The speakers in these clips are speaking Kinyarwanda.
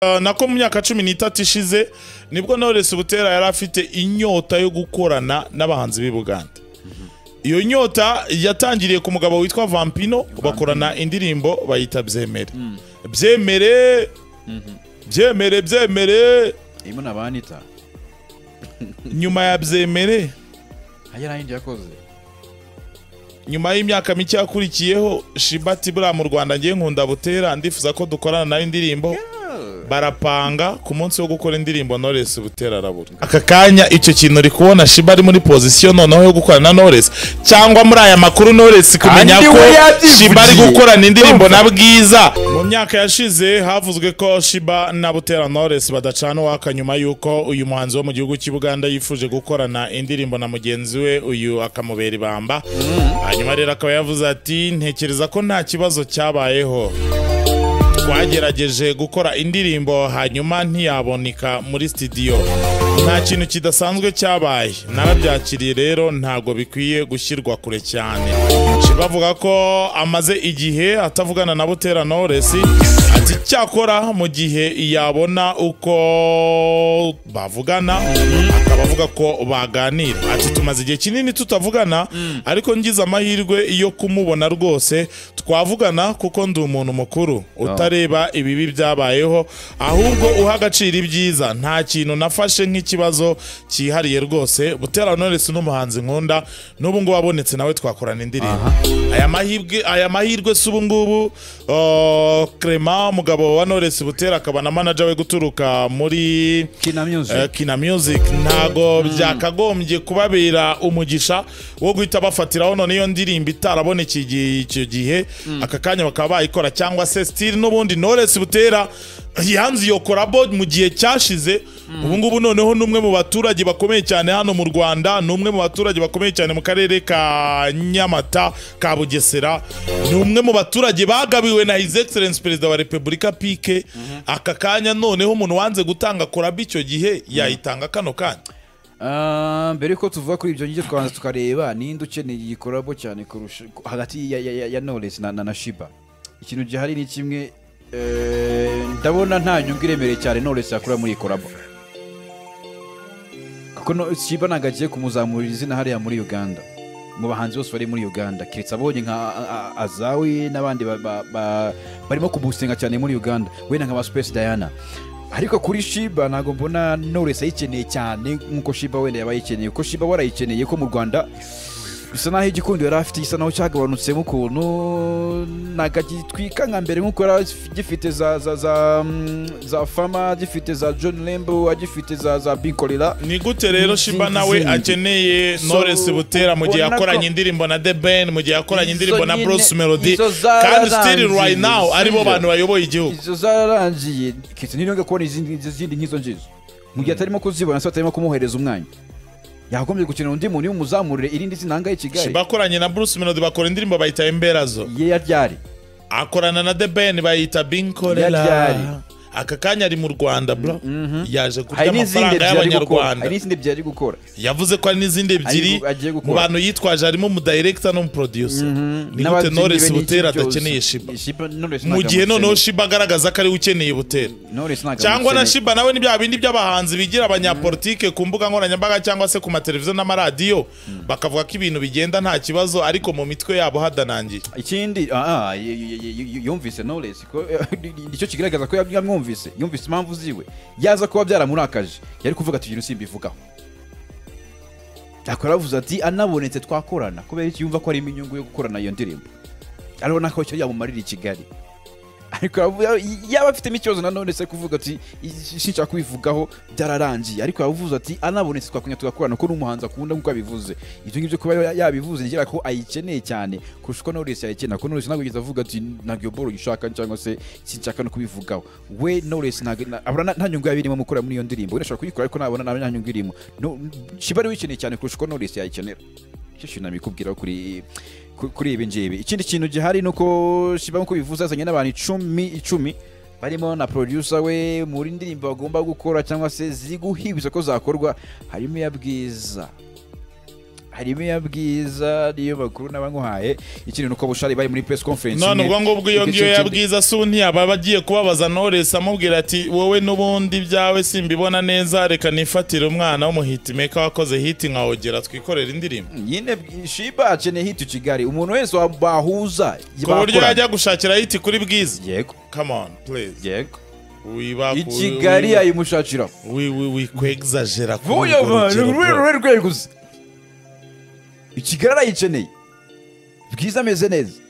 Uh, nako mu myaka cumi n'itatu ishize nibwo Knowless Butera yari afite inyota yo gukorana n'abahanzi b'i Buganda iyo nyota yatangiriye ku mugabo witwa Vampino bakorana indirimbo bayita Byemere Byemere Byemere Byemere irimo na banita nyuma ya Byemere hajya nta yindi yakoze nyuma y'imyaka mike yakurikiyeho Shibati buriya mu Rwanda ngiye nkunda Butera ndifuza ko dukorana nayo indirimbo barapanga ku munsi wo gukora indirimbo Knowless Butera arabura aka kanya icyo kintu uri kubona Shiba ari muri position noneho yo gukorana na Knowless cyangwa muri aya makuru Knowless kumenya Kandi ko we yabyivugiye. Shiba ari gukorana indirimbo na Bwiza mu myaka yashize havuzwe ko Shiba na Butera Knowless badacana uwaka nyuma y'uko uyu muhanzi wo mu gihugu cy'i Buganda yifuje gukorana indirimbo na mugenzi we uyu akamubera ibamba hanyuma rero akaba yavuze ati ntekereza ko nta kibazo cyabayeho twagerageje gukora indirimbo hanyuma ntiyaboneka muri studio nta kintu kidasanzwe cyabaye narabyakiriye rero ntabwo bikwiye gushyirwa kure cyane bavuga ko amaze igihe atavugana na Butera Knowless ati cyakora mu gihe yabona uko bavugana akaba avuga ko baganira ati tumaze igihe kinini tutavugana ariko ngize amahirwe yo kumubona rwose twavugana kuko ndi umuntu mukuru utareba ibibi byabayeho ahubwo uha agaciro ibyiza nta kintu nafashe nk'ikibazo cyihariye rwose Butera Knowless n'umuhanzi nkunda n'ubu ngubu abonetse nawe twakorana indirimbo aya mahirwe aya mahirwe si ubu ngubu uh, Clement umugabo wa Knowless Butera akaba na manager we guturuka muri kina Eh, music Kina Music ntago byakagombye kubabera umugisha wo guhita bafatiraho none iyo ndirimbo itaraboneka igi- icyo gihe aka kanya bakaba bayikora cyangwa se stili n'ubundi Knowless Butera yanze iyo korabo mu gihe cyashize ubu ngubu noneho ni umwe mu baturage bakomeye cyane hano mu Rwanda ni umwe mu baturage bakomeye cyane mu karere ka Nyamata ka Bugesera ni umwe mu baturage bagabiwe na His Excellence Perezida wa Repubulika Pike aka kanya noneho umuntu wanze gutanga korabo icyo gihe yayitanga kano kanya Ah, mbere yuko tuvuga kuri ibyo ngibyo twabanza tukareba ninde ukeneye iyi korabo cyane kurusha hagati ya, ya, ya, ya knowless na, na, na shiba ikintu gihari ni kimwe eh, ndabona nta nyungu iremereye cyane knowless yakura muri iyi korabo kuko no, shiba ntabwo agiye kumuzamurira izina hariya muri uganda mu bahanzi bose bari muri uganda keretse abonye nka A- A- azawi n'abandi ba- ba- ba- barimo kumusenga cyane muri uganda wenda nka ba space diana ariko kuri shiba ntabwo mbona knowless ayikeneye cyane nk'uko shiba wenda yaba ayikeneye kuko shiba warayikeneye ko mu rwanda bisa naho igikundo yari afite gisa naho cyagabanutsemo ukuntu ntabwo agitwika nka mbere nk'uko yari agifite za za za mm, za fama agifite za john lembo agifite za za bikorera ni gute rero Shiba Zindi, nawe zindi. akeneye So, Knowless Butera mu gihe ubona yakoranye ko- indirimbo na The Ben mu gihe yakoranye Izo indirimbo na nyine, Bruce Melody izo zararangiye, kandi still right now aribo sibyo? bantu bayoboye igihugu izo zararangiye kiti niyo kubona izindi izindi nk'izo ngizo mu gihe atarimo kuzibona se atarimo kumuhereza umwanya yagombye gukenera undi muntu umuzamurire irindi zina hangahe i kigali bakoranye na Bruce Melody bakora indirimbo bayita Emberazo ye yaryari akorana na The Ben bayita Yaryari. Binkorera aka kanya ari mu Rwanda bro yaje kurya hari n'izindi amafaranga ebyiri ari gukora y'abanyarwanda hari n'izindi ebyiri ari gukora yavuze ko hari n'izindi ebyiri Ari- agiye gukora. mu bantu yitwaje harimo umudirector n'umuproducer ni gute N'ababyinnyi be Knowless n'iki Butera byose. adakeneye Shiba Shiba Knowless mu ntabwo gihe noneho amukeneye. Shiba agaragaza ko ariwe ukeneye Butera Knowless ntabwo cyangwa na amukeneye. Shiba nawe ni bya bindi by'abahanzi bigira abanyapolitike ku mbuga nkoranyambaga cyangwa se ku mateleviziyo n'amaradiyo bakavuga ko ibintu bigenda nta kibazo ariko mu mitwe yabo hadanangiye ikindi ah, ah, y- y- y- y- yumvise knowless ko nicyo kigaragaza ko yab- yamwumvise yumvise impamvu ziwe yaza kuba byaramurakaje yari kuvuga ati "Ibintu simbivugaho yakora yavuze ati anabonetse twakorana kubera iki yumva ko harimo inyungu yo gukorana iyo ndirimbo arabona ko icyo yamumarira i kigali ariko yavu- yaba afitemo ikibazo na none se kuvuga ati "Izi- sinshaka kubivugaho byararangiye ariko yavuze ati anabonetse twakongera tugakorana ko n'umuhanzi akunda nk'uko yabivuze ibyo ngibyo kuba ya- yabivuze ngira ko ayikeneye cyane kurusha uko Knowless ayikenera kuko Knowless ntabwo yigeze avuga ati ntabwo iyo boro yishaka cyangwa se sinshaka no kubivugaho we Knowless ntabwo na- abona nta- nta nyungu yaba irimo mukora muri iyo ndirimbo we ashobora kuyikora ariko nabona nta nyungu irimo No- shiba ari wikeneye cyane kurusha uko Knowless yayikenera icyo kintu namikubwiraho kuri ku- kuri ibi ngibi ikindi kintu gihari ni uko shiba nk'uko bivuze azanye n'abantu icumi icumi barimo na producer we muri ndirimbo bagomba gukora cyangwa se ziri guhibwa ko zakorwa harimo iya bwiza harimo iya bwiza n'iyo bakuru n'abanguhaye ikintu ni uko bushari bari muri press conference none imwe. ubwo ngubwo iyo Igice ngiyo cy'indi- yabwiza se ubu ntiyaba agiye kubabaza Knowless amubwira ati wowe n'ubundi byawe simbibona neza reka nifatire umwana w'umuhitimeka wakoze hiti nka Ogera twikorere indirimbo nyine shiba akeneye hit kigali umuntu wese wa- bahuza ku buryo bakorana. yajya gushakira hiti kuri bwiza yego come on please yego wiba i kigali yayimushakira wikwegzajera vuba abantu rwe rwe rweguze i kigali arayikeneye bwiza ameze neza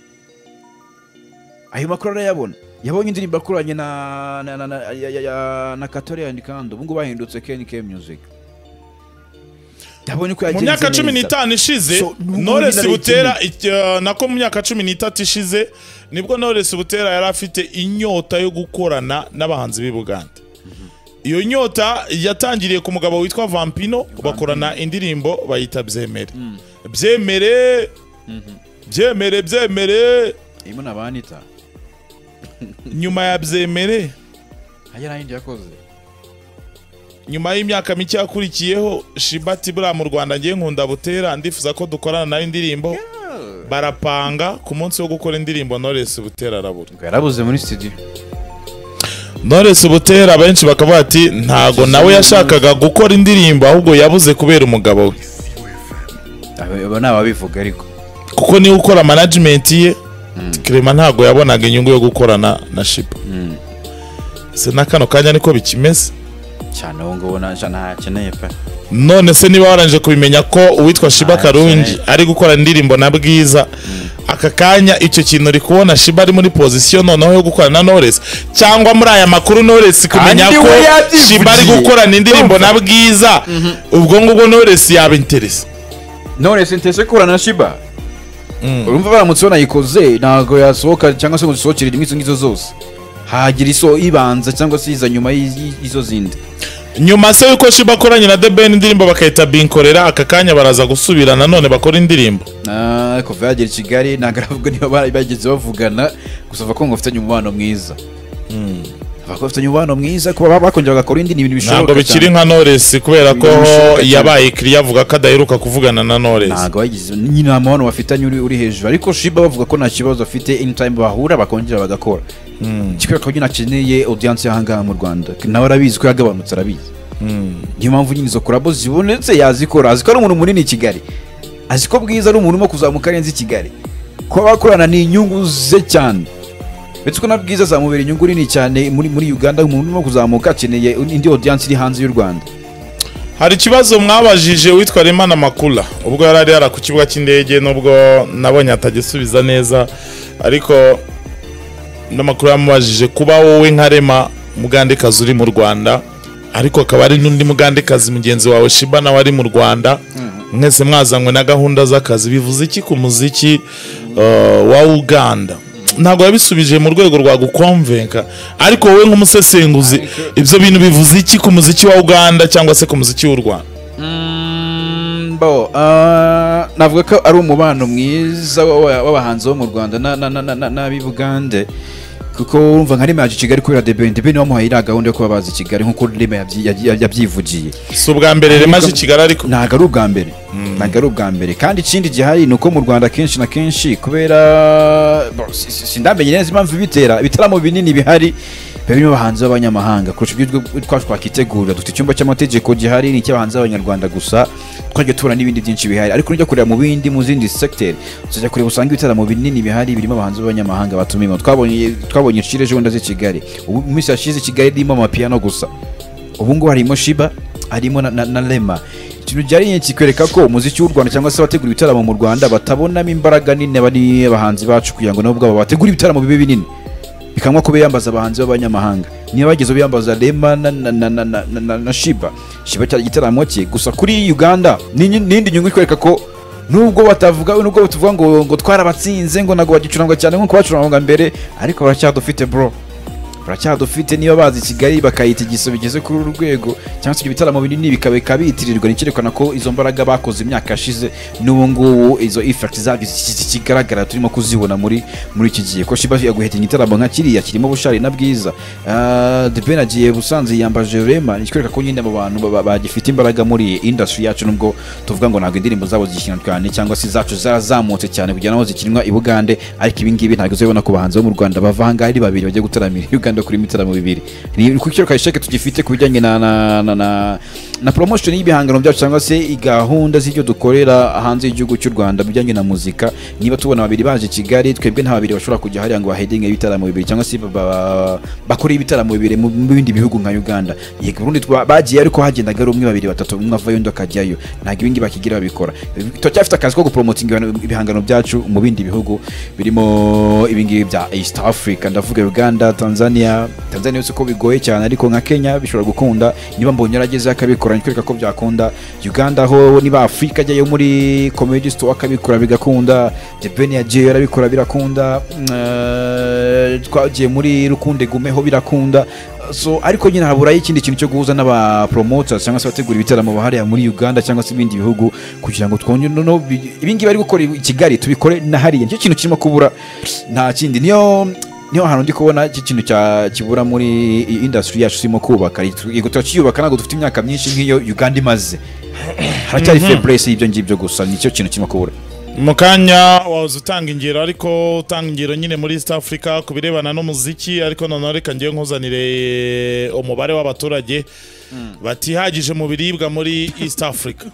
ayo makuru arayabona yabonye indirimbo akoranye na na na na ya- ya- ya- na katore yandikando ubu ngubu bahindutse knk music ndabona ko mu yagenze myaka cumi neza. n'itanu ishize So, n'ubu Knowless nari butera iki- nako mu myaka cumi n'itatu ishize nibwo Knowless butera yari afite inyota yo gukorana n'abahanzi b'i Buganda iyo nyota yatangiriye ku mugabo witwa Vampino bakorana indirimbo bayita byemere byemere byemere byemere irimo na banita nyuma ya byemere hajya nayindi yakoze nyuma y'imyaka mike yakurikiyeho shibati buriya mu rwanda ngiye nkunda butera ndifuza ko dukorana nayo indirimbo barapanga ku munsi wo gukora indirimbo Knowless butera arabura ngo yarabuze muri studio Knowless butera abenshi bakavuga ati ntago nawe yashakaga gukora indirimbo ahubwo yabuze kubera umugabo we abo ni ababivuga ariko kuko niwe ukora management ye Clement ntago yabonaga inyungu yo gukorana na shiba se na kano kanya niko bikimeze cyane ubu ngubu nta- ntakeneye pe none se niba warangije kubimenya ko uwitwa Shiba Ah, Karungi cyane. ari gukora indirimbo na Bwiza aka kanya icyo kintu uri kubona Shiba ari muri pozisiyo noneho yo gukorana na Knowless cyangwa muri aya makuru Knowless kumenya Kandi ko we yabyivugiye. Shiba ari gukorana indirimbo na Bwiza ubwo ngubwo Knowless yaba interesa none sintese kurana na shiba urumva baramutse banayikoze ntabwo yasohoka cyangwa se ngo zisohokere rimwe izo ngizo zose hagira iso ibanza cyangwa se iza nyuma y'i- y'i- y'izo zindi nyuma se yuko Shiba akoranye na The Ben indirimbo bakayita Binkorera aka kanya baraza gusubira nanone bakora indirimbo Ah, kuva yagera i kigali ntabwo aravuga niba bara- bageze bavugana gusa avuga ko ngo bafitanye umubano mwiza avuga ko bafitanye umubano mwiza kuba ba- bakongera bagakora indi ni ibintu ntabwo bishoboka bikiri cyane nka Knowless kubera ko Birashoboka cyane. yabaye ikiriya avuga ko adaheruka kuvugana na Knowless ntabwo bagize nyine nta mubano bafitanye uri uri hejuru ariko shiba bavuga ko nta kibazo bafite anytime bahura bakongera bagakora kikwereka ko nyine akeneye audience y'ahangaha mu rwanda nawe arabizi ko yagabanutse arabizi niyo mpamvu nyine izo korabo zibonetse yazikora azi ko ari umuntu munini i kigali azi ko bwiza ari umuntu urimo kuzamuka arenze i kigali kuba bakorana ni inyungu ze cyane uretse ko na bwiza azamubera inyungu nini cyane muri muri uganda umuntu urimo kuzamuka akeneye indi audience iri hanze y'u rwanda hari ikibazo mwabajije witwa Remana Makula ubwo yari ari yara ku kibuga cy'indege nubwo nabonye atagisubiza neza ariko n'amakuru yamubajije kuba wowe nka Rema mugandekazi uri mu Rwanda ariko akaba ari n'undi mugandekazi mugenzi wawe Shiba nawe ari mu Rwanda mwese mwazanywe na gahunda z'akazi bivuze iki ku muziki uh, wa Uganda ntabwo yabisubije mu rwego rwa gukomvenka ariko wowe nk'umusesenguzi ibyo bintu bivuze iki ku muziki wa Uganda cyangwa se ku muziki w'u Rwanda Mm, bo ah, navuga ko ari umubano mwiza w'aba- w'abahanzi bo mu rwanda na- na- na- na- na- n'ab'i bugande kuko urumva nka rema yaje i kigali kubera debeni debeni wamuhaye iriya gahunda yo kuba baza i kigali nk'uko rema yabyi- yabyi- yabyivugiye si ubwa mbere remaje i Kigali ariko ntabwo ari ubwa mbere ntabwo ari ubwa mbere kandi ikindi gihari ni uko mu rwanda kenshi na kenshi kubera bo, si- si- sindamenye neza impamvu ibitera ibitaramo binini bihari biba birimo abahanzi b'abanyamahanga kurusha ibyo twe- twacu twakitegura dufite icyumba cy'amategeko gihari ni icy'abahanzi b'abanyarwanda gusa twajya tubura n'ibindi byinshi bihari ariko nujya kureba mu bindi mu zindi segiteri tuzajya kureba usanga ibitaramo binini bihari birimo abahanzi b'abanyamahanga batumimo twabonye twabonye Chile ejo bundi azi i kigali ubu mu minsi yashize i kigali irimo amapiyano gusa ubu ngubu harimo shiba harimo na, na, na rema ikintu byari kikwereka ko umuziki w'u rwanda cyangwa se abategura ibitaramo mu rwanda batabonamo imbaraga nini bari abahanzi bacu kugira ngo nabo ubwabo bategure ibitaramo bibe binini bikanwa ko biyambaza abahanzi b'abanyamahanga niba bageze biyambaza rema na, na, na, na, na, na, na, na shiba shiba cyari igitaramo cye gusa kuri uganda ni- n'indi nyungu ikwereka ko nubwo batavuga nubwo tuvuga ngo ngo twarabatsinze ngo ntabwo bagicuranga cyane nk'uko bacuranga mbere ariko baracyadufite bro turacyadufite niba bazi kigali bakayita igiso bigeze kuri uru rwego cyangwa se ibyo bitaramo binini bikabika bitirirwa nicyerekana ko izo mbaraga bakoze imyaka yashize n'ubu ngubu izo effect zabyo zikigaragara turimo kuzibona muri muri iki gihe ko shiba yaguhetinga igitaramo nka kiriya kirimo bushari na bwiza Ah, The Ben agiye busanze yambaje rema nikwereka ko nyine abo bantu ba- ba- bagifite imbaraga muri industry yacu nubwo tuvuga ngo ntabwo indirimbo zabo zikina cyane cyangwa se zacu zarazamutse cyane kugera aho zikinwa i Bugande ariko ibi ngibi ntabwo uzabona ku bahanzi bo mu Rwanda bava ahangaha ari babiri bajya gutaramira i Uganda kuri ibitaramo bibiri ni ku kiciro ka sheke tugifite ku bijyanye na na na na, na promotion y'ibihangano byacu cyangwa se i gahunda z'ibyo dukorera hanze y'igihugu cy'u Rwanda mu bijyanye na muzika niba tubona babiri baje Kigali twebwe nta babiri bashobora kujya hariya ngo bahedinge ibitaramo bibiri cyangwa se ba- ba- bakore ibitaramo bibiri mu mu bindi bihugu nka Uganda yego Burundi twa- bagiye ariko hagendaga ari umwe babiri batatu umwe avayo undi akajyayo ntabwo ibi ngibi bakigira babikora turacyafite akazi ko gupromotinga ibihano- ibihangano byacu mu bindi bihugu birimo ibi ngibi bya East Africa ndavuga Uganda Tanzania Tanzania yose ko bigoye cyane ariko nka Kenya bishobora gukunda niba mbonye yarageze akabikora nikwereka ko byakunda Uganda ho niba Afrika ajyayo muri comedy store akabikora bigakunda The Ben yagiyeyo arabikora birakunda mm, eh, twagiye muri Rukunde Gume ho birakunda so ariko nyine haburayo ikindi kintu cyo guhuza n'aba promoters cyangwa se abategura ibitaramo bahariya muri Uganda cyangwa se ibindi bihugu kugira ngo twongere no- no bi- ibingibi bari gukora i Kigali tubikore na hariya nicyo kintu kirimo kubura nta kindi niyo niyo hantu ndi kubona iki kintu cya- kibura muri iyi industry yacu turimo kubaka yego turacyiyubaka ntabwo dufite imyaka myinshi nk'iyo Uganda imaze haracyari febrese y'ibyo ngibyo gusa nicyo kintu kirimo kubura mu kanya wahoze utanga ingero ariko utanga ingero nyine muri east africa ku birebana n'umuziki ariko noneho reka ngewe nkuzanire umubare w'abaturage batihagije mu biribwa muri east africa